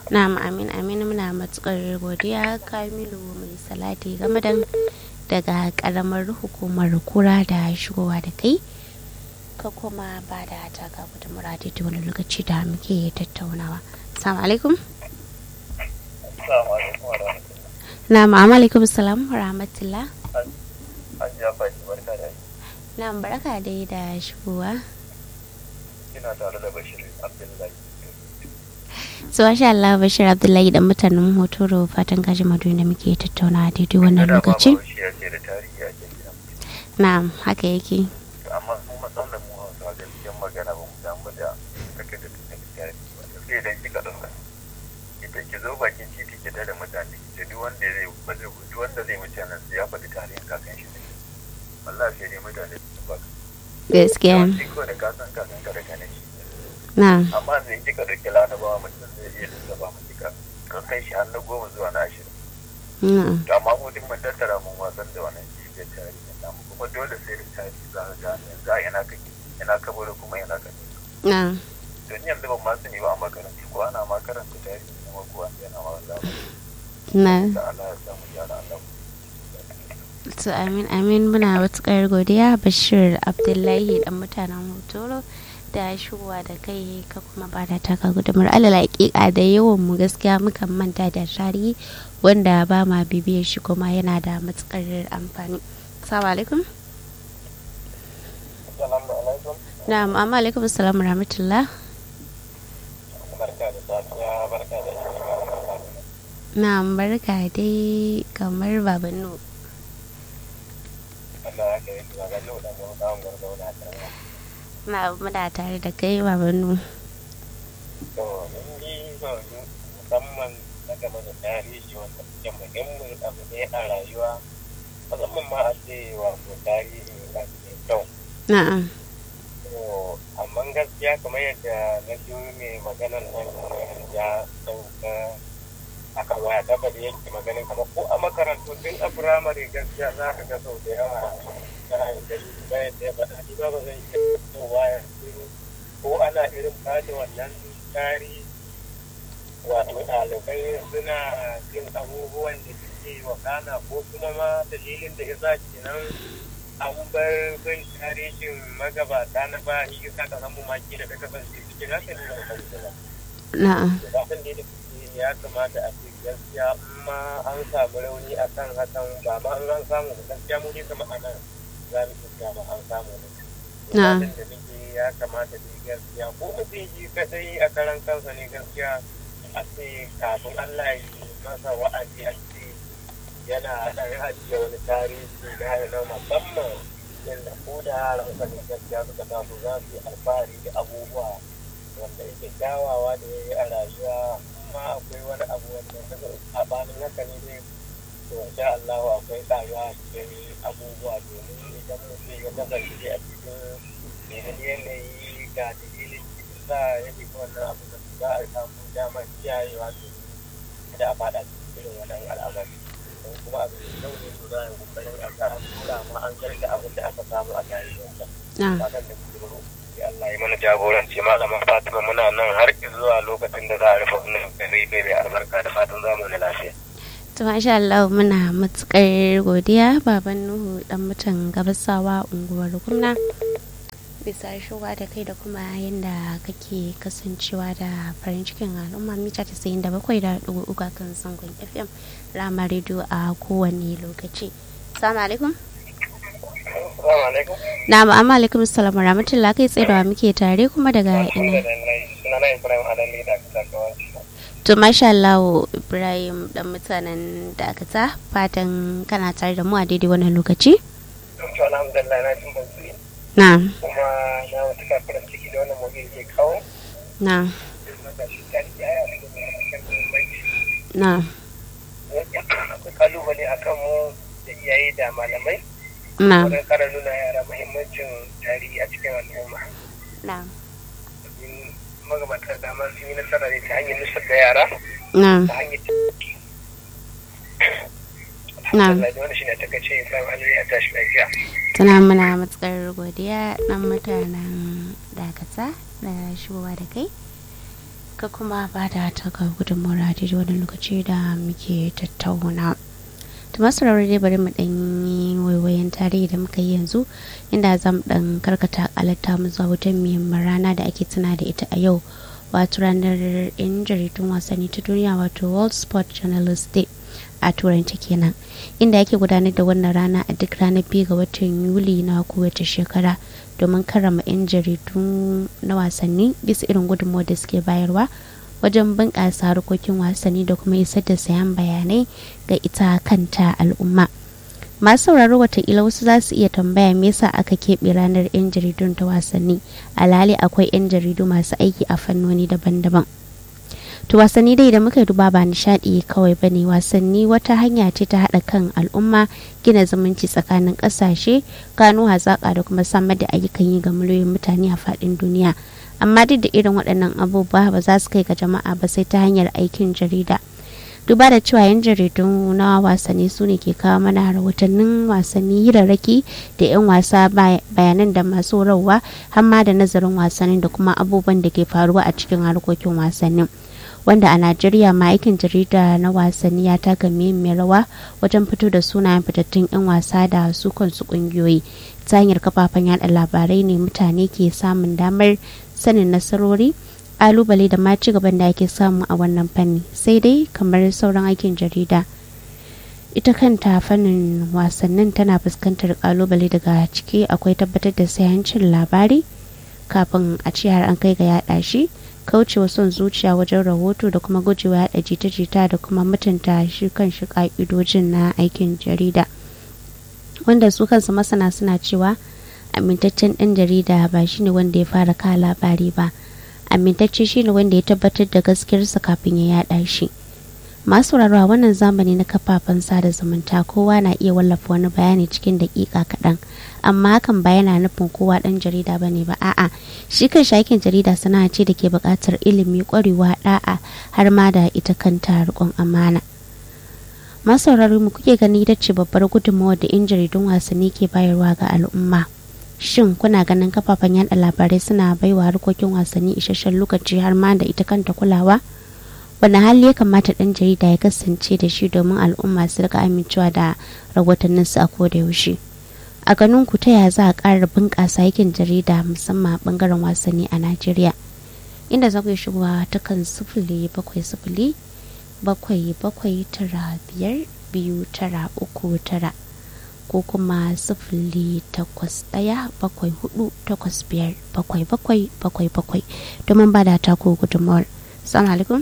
Na'am amin amin muna matukar godiya Kamilu mai salati game da daga karamar hukumar kura da shigowa da kai ka kuma ba da taka da muradi ta wani lokaci da muke tattaunawa. Assalamu alaikum. Na'am alaikum salam wa rahmatullah. Na'am barka dai da shigowa. Ina tare da Bashir Abdullahi. so masha Allah Bashir Abdullahi dan mutanen Hotoro fatan kaji madu da muke tattauna daidai wannan lokaci. Na'am haka yake. Amma mu matsalar mu hausa gaskiyar magana ba mu damu da kake da tarihi ba. Sai idan kika ɗauka. Idan ki zo bakin titi ki da mutane ki duk wanda zai ba zai duk wanda zai wuce nan sai ya faɗi tarihin kakan shi ne. Wallahi sai dai mutane su ba. Gaskiya. Ko da kasan kakan ka da kanin shi. Na'am. amma da in kika ɗauki larabawa mutum zai iya lissafa mu kika kan kai shi har na goma zuwa na ashirin Na'am. to amma mu duk mun tattara mun wasan da wannan jijiyar tarihi namu kuma dole sai da tarihi za ka gane yanzu a ina kake ina ka bari kuma ina ka tafi Na'am. to ni yanzu ban ma sani ba a makarantu ko ana ma karanta tarihi kuma ko an yana ma wanda Na'am. da Allah ya samu gyara Allah To amin amin muna matukar godiya Bashir Abdullahi dan mutanen Hotoro da shigowa da kai ka kuma ba da taka gudumar alal hakika da yawan mu gaskiya mukan manta da tarihi wanda ba ma bibiyar shi kuma yana da matukar amfani. Assalamu alaikum. Assalamu alaikum Na'am amma alaikum assalam rahmatullah. barka da safiya barka da Na'am barka dai kamar babannu. Allah ya kai ga ga yau da mu da mu da da Na muna tare da kai babannu. to mun yi musamman na game da tarihi wanda suke muhimmin abu ne a rayuwa musamman ma a ce wato tarihi na mai kyau Na'am. to amma gaskiya kamar yadda na ji mai maganar nan ya sauka a kan waya gaba da yake maganin kamar ko a makarantu tun a firamare gaskiya za ka ga sau da yawa na gari bayan da ya faɗa ni ba ba zan iya cewa yanzu ko ana irin bada wannan tarihi wato ɗalibai suna jin abubuwan da suke wakana ko kuma ma dalilin da isa kenan an bar bin tarihin magabata na ba shi yasa ka samu maki da ka kasance cikin haka ne da ba Na'am. da kan da ya kamata a ce gaskiya in ma an samu rauni a kan hakan ba ma an an samu ba gaskiya mu ne kama a nan za mu iya ba an samu ne Na'am. da muke ya kamata da gaskiya ko mutum shi kadai a karan kansa ne gaskiya a ce kafin Allah ya yi masa wa'azi a ce yana ɗan ajiye wani tarihi na na musamman inda ko da yaran sa ne gaskiya suka taso za su yi alfahari da abubuwa wanda yake kyawawa da ya yi a rayuwa amma akwai wani abu wanda daga sabanin haka ne dai to insha Allah akwai tsayuwa a cikin abubuwa domin idan mutum ya kasance a cikin yanayi ga dalilin da ya fi wannan abu da za a samu damar kiyayewa da a faɗa cikin wannan al'amari don kuma abin da ne to za a yi kokarin a ga an tura ma an zarta abin da aka samu a tarihinsa Na'am. fatan da kuma Allah ya mana jagoranci malaman Fatima muna nan har zuwa lokacin da za a rufe wannan gari mai albarka da fatan zamu na lafiya To masha Allah muna matukar godiya baban Nuhu dan mutan gabasawa unguwar Gumna bisa shigowa da kai da kuma yadda kake kasancewa da farin cikin al'umma mita 97 da ɗigo uku a kan zangon FM Rama Radio a kowane lokaci. Assalamu alaikum. Assalamu alaikum Na'am amma alaikum assalam wa rahmatullah kai tsaye da wa muke tare kuma daga ina. sunana Ibrahim Adami da aka sakawa To masha Allah Ibrahim dan mutanen Dakata fatan kana tare da mu a daidai wannan lokaci. to alhamdulillah na jin ban Na'am. kuma na wata kafiran ciki da wannan mobile ke kawo Na'am. Na'am. akwai kalubale a kan mu da iyaye da malamai Na'am. wurin kara nuna yara muhimmancin tarihi a cikin al'umma Na'am. domin magabata da dama sun yi nasara ne ta hanyar nusar da yara Na'am. ta hanyar Na'am. alhamdulillah da wani shi ne ta kace Ibrahim Aliyu ya tashi lafiya Tana muna matukar godiya dan mutanen dakata da shigowa da kai. ka kuma ba da taka gudunmawar da wani lokaci da muke tattauna ta masu dai bari mu ɗan yi waiwayen tarihi da muka yi yanzu inda za mu ɗan karkata alatta mu zuwa wata muhimmin rana da ake tuna da ita a yau wato ranar yan jaridun wasanni ta duniya wato world sport journalist day a turanci kenan inda ake gudanar da wannan rana a duk ranar biyu ga watan yuli na kowace shekara domin karrama 'yan jaridu na wasanni bisa irin gudunmawar da suke bayarwa wajen bunƙasa harkokin wasanni da kuma isar da sayan bayanai ga ita kanta al'umma masu sauraro watakila wasu za su iya tambaya me yasa aka keɓe ranar 'yan jaridun ta wasanni alhali akwai 'yan jaridu masu aiki a fannoni daban-daban to wasanni dai da muka duba ba nishadi kawai ba ne wasanni wata hanya ce ta haɗa kan al'umma gina zumunci tsakanin ƙasashe gano hazaƙa da kuma samar da ayyukan yi ga miliyoyin mutane a faɗin duniya amma duk da irin waɗannan abubuwa ba za su kai ga jama'a ba sai ta hanyar aikin jarida duba da cewa yan jaridu na wasanni su ne ke kawo mana rahotannin wasanni hirarraki da 'yan wasa bayanan da masu rawa har ma da nazarin wasannin da kuma abubuwan da ke faruwa a cikin harkokin wasannin wanda a najeriya ma aikin jarida na wasanni ya taka muhimmiyar rawa wajen fito da sunayen fitattun 'yan wasa da su kansu kungiyoyi ta hanyar kafafen yada labarai ne mutane ke samun damar sanin nasarori kalubale da ma ci gaban da ake samu a wannan fanni sai dai kamar sauran aikin jarida ita kanta fannin wasannin tana fuskantar kalubale daga ciki akwai tabbatar da sayancin labari kafin a ce har an kai ga yada shi kaucewa son zuciya wajen rahoto da kuma gujewa yada jita-jita da kuma mutunta shi kan shi ka'idojin na aikin jarida wanda su kansu masana suna cewa amintaccen ɗan jarida ba shine wanda ya fara ka labari ba amintacce shine wanda ya tabbatar da gaskiyarsa kafin ya yada shi masu a wannan zamani na kafafen sada zumunta kowa na iya wallafa wani bayani cikin daƙiƙa kaɗan amma hakan ba yana nufin kowa ɗan jarida ba ne ba a'a shi kan shakin jarida sana'a ce da ke buƙatar ilimi ƙwarewa ɗa'a har ma da ita kanta riƙon amana masu mu kuke gani ita ce babbar gudunmawar da 'yan jaridun wasanni ke bayarwa ga al'umma shin kuna ganin kafafen yada labarai suna baiwa harkokin wasanni isasshen lokaci har ma da ita kanta kulawa wani hali ya kamata ɗan jarida ya kasance da shi domin al'umma su rika amincewa da rahotannin su a koda yaushe a ganin ku ta yaya za a ƙara bunƙasa aikin jarida musamman a ɓangaren wasanni a najeriya inda za ku yi shigowa ta kan sifili bakwai sifili bakwai bakwai tara biyar biyu tara uku tara ko kuma sifili takwas ɗaya bakwai hudu takwas biyar bakwai bakwai bakwai bakwai domin ba da tako gudunmawar salamu alaikum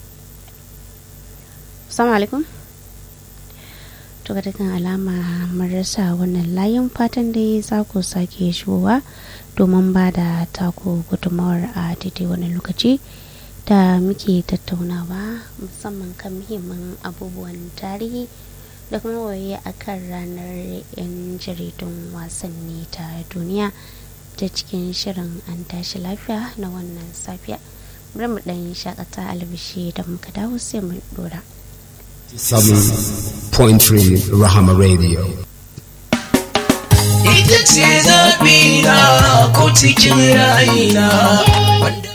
salamu alaikum to ga dukkan alama mun rasa wannan layin fatan dai za ku sake shigowa domin ba da tako gudunmawar a daidai wani lokaci da muke tattaunawa musamman kan muhimman abubuwan tarihi da kuma waye a kan ranar 'yan jaridun wasanni ta duniya ta cikin shirin an tashi lafiya na wannan safiya bari mu ɗan shakata albishi da muka dawo sai mu dora 7.3 Rahama Radio. Ita ce zaɓi na ko cikin rayina wanda